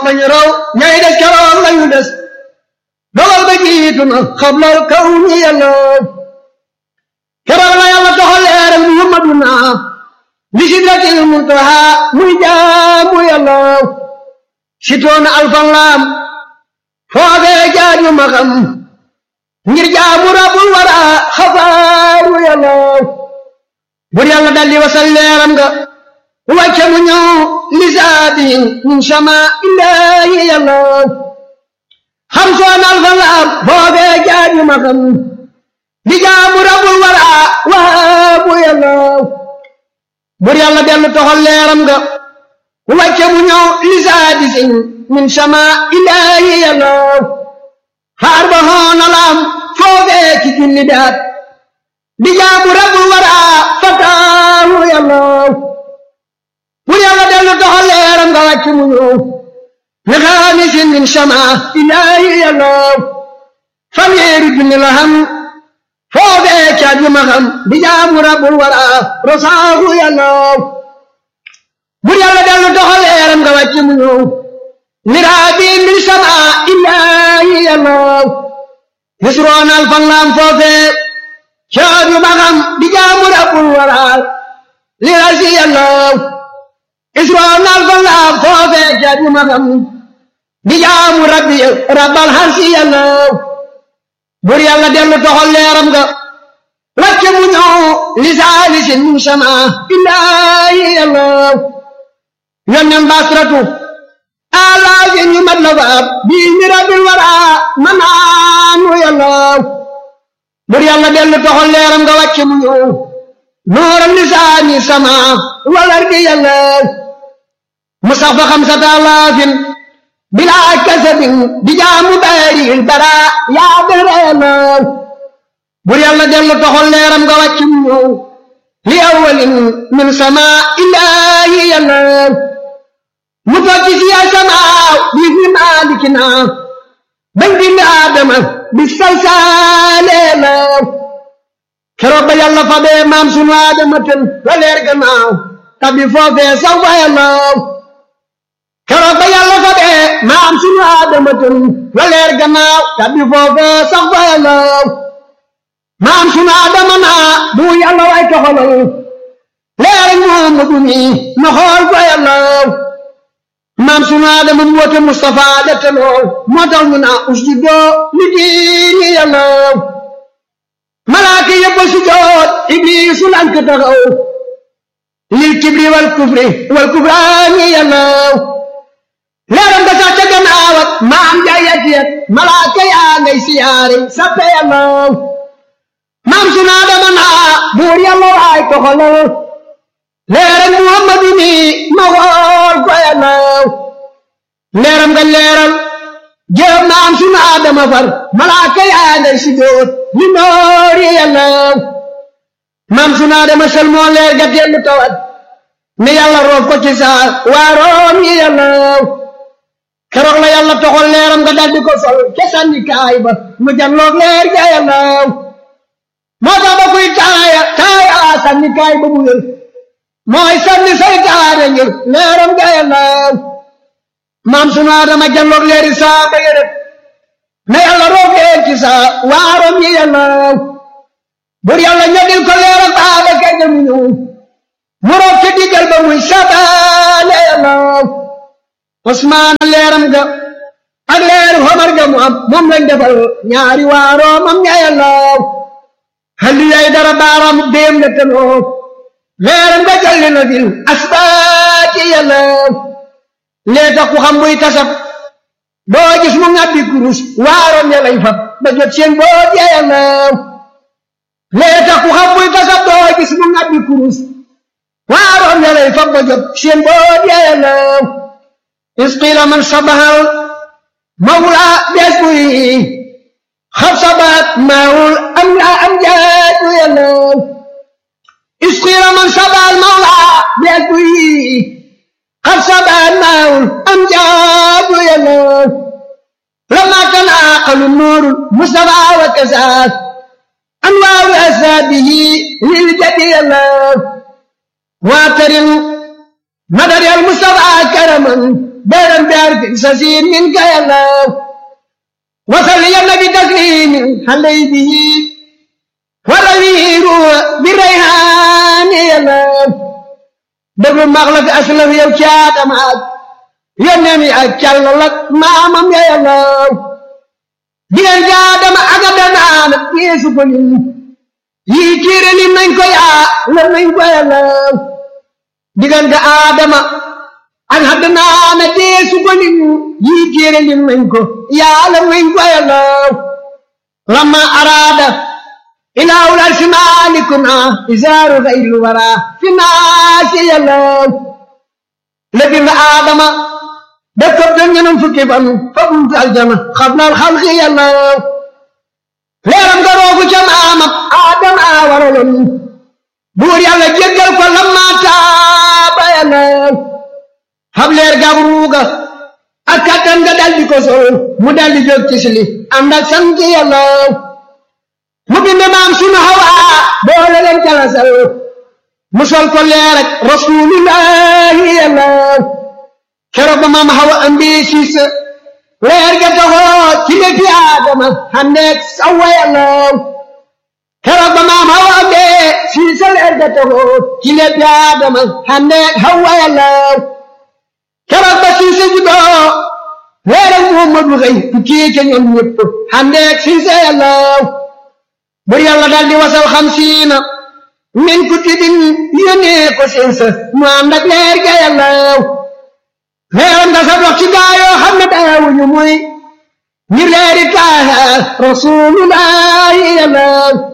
ba ñu raw ñay des keroog lañu des dogal ba jiitu na xablal kaw ni yàllaw keroog la yàlla toxal leeral muhammaduna li sidratil muntaha muy jaamu yàllaw sitoona alfan laam foofee jaaju ma xam ngir jaamu rabbul wara xafaaru yàllaw bur yàlla daldi wasal leeram nga wàcce mu ñëw lisaabi min sama illaahi yàllaw xam soon alfan laam foofee jaaju ma xam di jaamu rabbul wara waabu yàllaw bur yàlla dellu toxal leeram nga wàcce mu ñëw lisaadi sin min sama ilaahi yàllaw xaar ba xoona laam foofee ci julli daat di jaamu rabbul wara fataahu yàllaw bur yàlla dellu toxal leeram nga wàcce mu ñëw li xaamisin min sama ilaahi yàllaw fanweeri junni la xam foofee caat yu ma xam di jaamu rabbul wara rasaahu yàllaw bur yàlla dellu doxal leeram nga wàcc mu ñëw miraabi min sama illaahi yàllaw yusroon alfan laam foofee caat yu ma xam di jaamu rabbul wara li rasi yàllaw yusroon alfan laam foofee caat yu ma xam di jaamu rabbi rabbal harsi yàllaw bur yàlla dellu toxal leeram nga wàcce mu ñëw lisaalisin min sama illaahi yàllaw yonnen basratu alaafin yu mat la faab bii mi rabbil wara manaanu yàllaw bur yàlla dellu toxal leeram nga wàcce mu ñëw nooram lisaani sama walardi yàllaw mu sax fa xamsata alaafin bilaa kasabin di jaamu baaril bara yaa dara yàllaw bur yàlla dellu toxal leeram nga wàcc mu ñëw li awalin min sama illaahi yàllaw mu toog ci siya samaaw bi fi maalikina bañ bind aadama bi salsaale law keroog ba yàlla fa bee maam sunu aadama tën la leer gannaaw tabi foofee saw fa yàllaw keroog ba yàlla fa bee maam sunu aadama tën la leer gannaaw tabi foofee saw fa yàllaw maam sunu aadama naa bu yàlla way toxalal leer Muhammadu mi ma xool fa yàllaw maam sunu aadama mu woote Mustafa dette lool moo tax ñu naa usjudoo li diini yàllaw malaaka yëpp a sujjoot ibliisu lank taxaw lil kibri wal kufri wal kufraani yàllaw leeram nga sax ca gannaaw ak maam jaayat yet malaaka yaa ngay siyaare sappe yàllaw maam sunu aadama naa buur yàlla waay toxalal leeral muhammadu mi ma xool ko yàllaw leeram nga leeral jëm maam sunu aadama far malaaka yaa ngay sujjoot li noori yàllaw maam sunu aadama sel moo leer ga dellu tawat ne yàlla roof ko ci saa waaroom yi yàllaw keroog la yàlla toxal leeram nga daldi ko sol ca sànni kaay ba mu janloog leer ga yàllaw moo tax ba kuy taaya taaya sànni kaay ba mu wér mooy sànni saytaane ngir leeram ga yàllaw maam sunu aadama janloog leeri saa ba yërët na yàlla roog leer ci saa waaroom yi yàllaw bur yàlla ñodil ko leeram baaba kay mu ñëw mu roog ci diggal ba muy sabaale yàllaw Usmaan leeram ga ak leeru Omar ga mu am moom lañ defal ñaari waaroomam ña yàllaw halli yay dara baaraam déem la tanoo leeram nga jalli na fil asbaati yàllaw lee tax ku xam buy tasab doo gis mu ngàbbi kurus waaroom ya lay fab ba jot seen boot ya yàllaw lee tax ku xam buy tasab doo gis mu ngàbbi kurus waaroom ya lay fab ba jot seen boot ya yàllaw isqiila man sabahal mawla bees buy xab sabaat maawul am laa am jaatu yàllaw isqiila man sabahal mawla bees buy xab sabaat maawul am jaatu yàllaw lama tanaaqalu nuuru mustafa wa kasaat anwaaru asaabihi lil jadi yàllaw waatarin madari al mustafa karaman بيرم بيرك سسين منك يا الله وصل يا النبي تسليم علي به والأمير بالريحان يا الله دبل مغلق أسلم يا وشاد معك يا نمي أكل لك ما مم يا الله ديال جادم أقدنا يسوع yi kiire lim nañ ko yaa lam nañ ko yàllaw diggante aadama ak haddanaana deesu ko lim yi kiire lim nañ ko yaa lam nañ ko yàllaw lamma araada ilaahul arsi maalikuna isaaru xayru wara fi naasi yàllaw la bind aadama def ko den ñenam fukki fan fa buntu aljana xablal xalqi yàllaw leeram nga roogu ca maamam aadama waraloon buur yàlla jéggal ko lamma taaba yàlla xam leer gab ruuga ak kattan nga daldi ko sol mu daldi jóg ci sili ànd ak sant yàlla mu bind maam sunu hawa boole leen jalasal mu sol ko leer ak rasuulullahi yàlla keroog ba maam hawa ambi siis leer ga taxoo ci léegi Adama xandeeg sawa yàlla keroog ba maam Hawa bee si sa leer ga taxoo ci léegi Adama xandeeg Hawa yàlla keroog ba si sa juddoo leer ak Muhammadu xëy tukkee ca ñoom ñëpp xandeeg si sa yàlla bur yàlla daal di wasal xamsiina min kutubin yónnee ko seen sa mu ànd ak leer ga yàlla leeram nga sa dox ci gaayoo xam ne daawuñu muy ngir leeri taaha rasulullahi yàlla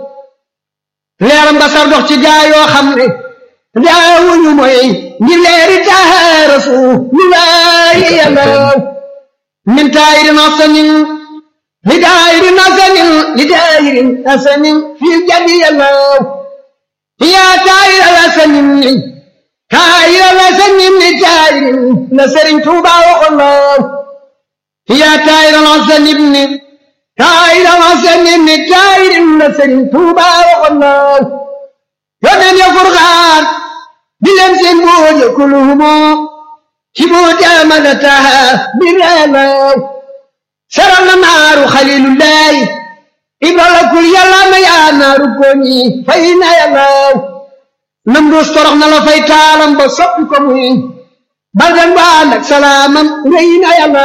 leeram nga sa dox ci gaayoo xam ne daawuñu muy ngir leeri taaha rasulullahi yàlla min taayirin asanin li daayirin asanin li daayirin asanin fi jadi yàlla yaa taayir asanin kaayira la sañin ni taayir la sëriñ Tuuba waxoon la yaa taayira la sañin ni kaayira la sañin ni taayir la sëriñ Tuuba waxoon la yoneen ya furxaan di leen seen buur ya kuluhumo ci buur jaamana taha bi reela saral na naaru xalilullahi ibra la kul yàlla na yaa naaru koñi fay na yàlla nam dus torox na la fay taalam ba soppi ko muy baldan ba ànd ak salaamam rëy na yàlla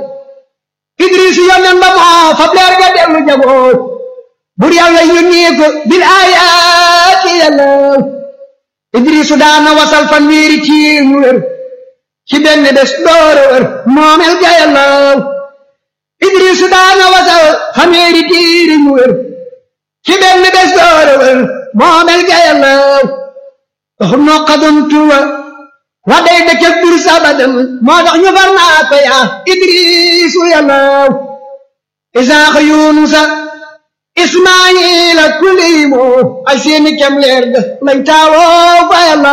idris yonen ba moo fab leer ga dellu jaboot bur yàlla yónnee ko bil aayaati yàlla idrisu daana wasal fan wiiri ciir ñu wér ci benn bés doore wér moomel ga yàlla idrisu daana wasal fan wiiri ciir ñu wér ci benn bés doore wér moomel ga yàlla noo xadon tuwa wa day dëkk bur sabadan moo tax ñu far naa ko yaa idrisu yàlla isaaxa yunusa ismaayila kuliimo ay seeni kem leer ga lañ taawoo fa yàlla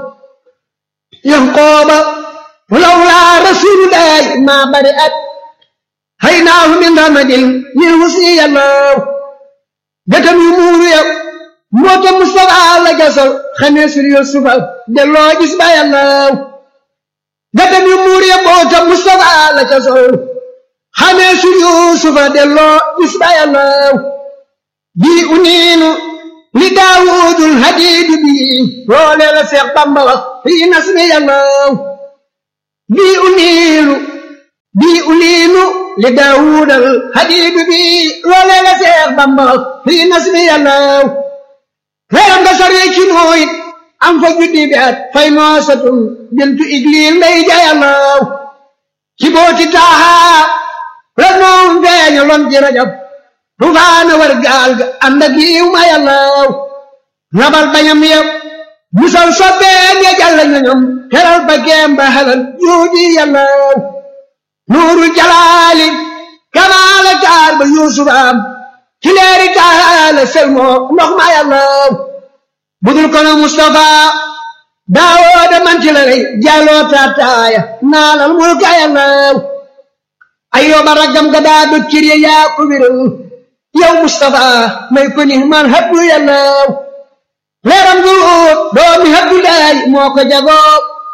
yanqooba lawlaa rasulullahi maa bari at haynaahu min ramadin min husni yàlla gëtam yu muuru yow moota Mustafa la gasal xamee sur Yusufa delloo gis ba yàlla gatam yu muur ya moota Mustafa la gasal xamee sur Yusufa delloo gis ba yàlla bii uniinu li Daawudul hadiidi bii loolee la Seex Bamba wax fii nasmi yàlla bii uniinu bii uniinu li Daawudal hadiidi bii loolee la Seex Bamba wax fii nasmi yàlla leeram nga saree ci nooyit am fa juddi bi at fay noosatun bintu igliil ndey jayalaw ci booti taaha la noom feeña lon ci rajab tufaana war gaal ga ànd ak yiw ma yàllaw nabal bañam yëpp musal sobbeen ya jàll ñoñom teral ba geem ba halal juuji yàllaw nuuru jalaali kamaala taar ba yuusufaam ci leeri taala selmoo ndox ma yàllaw budul kono Mustafa daawooda man ci la rey jàlloo taataaya naalal mulka yàllaw ayyooba raggam ga daa dog cir ya yaa ko wéral yow Mustafa may ko ni man habdu yàllaw leeram gu doomi habdu laay moo ko jagoo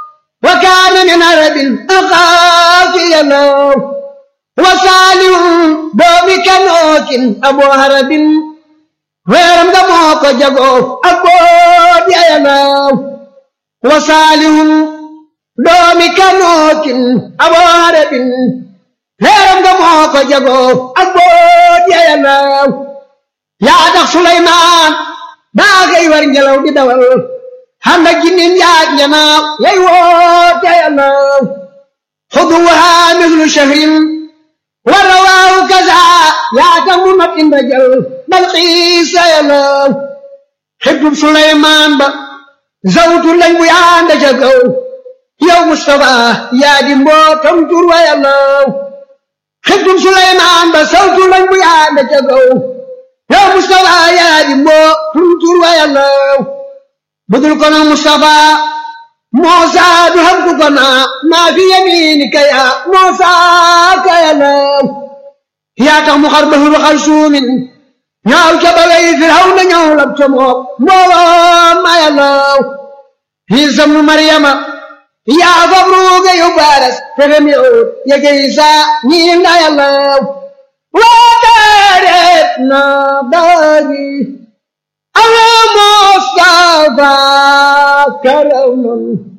وكان من عرب أخاف ينام وصالح دوم كنوك أبو هرب ويرم دموك جغو أبو ينام وصالح دوم كنوك أبو هرب ويرم دموك جغو أبو ينام يا دخ سليمان باغي ورنجلو دي دول handa jinin yaaj ñanaaw yay woote yalaaw xuduwaha mislu shahrin wa rawaahu kaza yaata mu mat inda jal bal xiisa yalaaw xibtub suleymaan ba zawtu lañ bu yaanda ca kaw yow mustafa yaa di mbootam tur wa yalaaw xibtub suleymaan ba zawtu lañ bu yaanda ca kaw yow mustafa yaa di mbootam tur wa yalaaw budul kono Mustafa Muusa du xam ku ko naa maa fi yamiinika yaa Muusa ka yalaw yaa tax mu xar bahru xar suumin ñaaw ca balay Firawna ñëw lab ca moom mbooloo ma yalaw Iisa mu Maryama yaa fab ruuga yu baaras fexem yow yege Iisa ñii nga yalaw waa daareet na daari على مصطفى كرما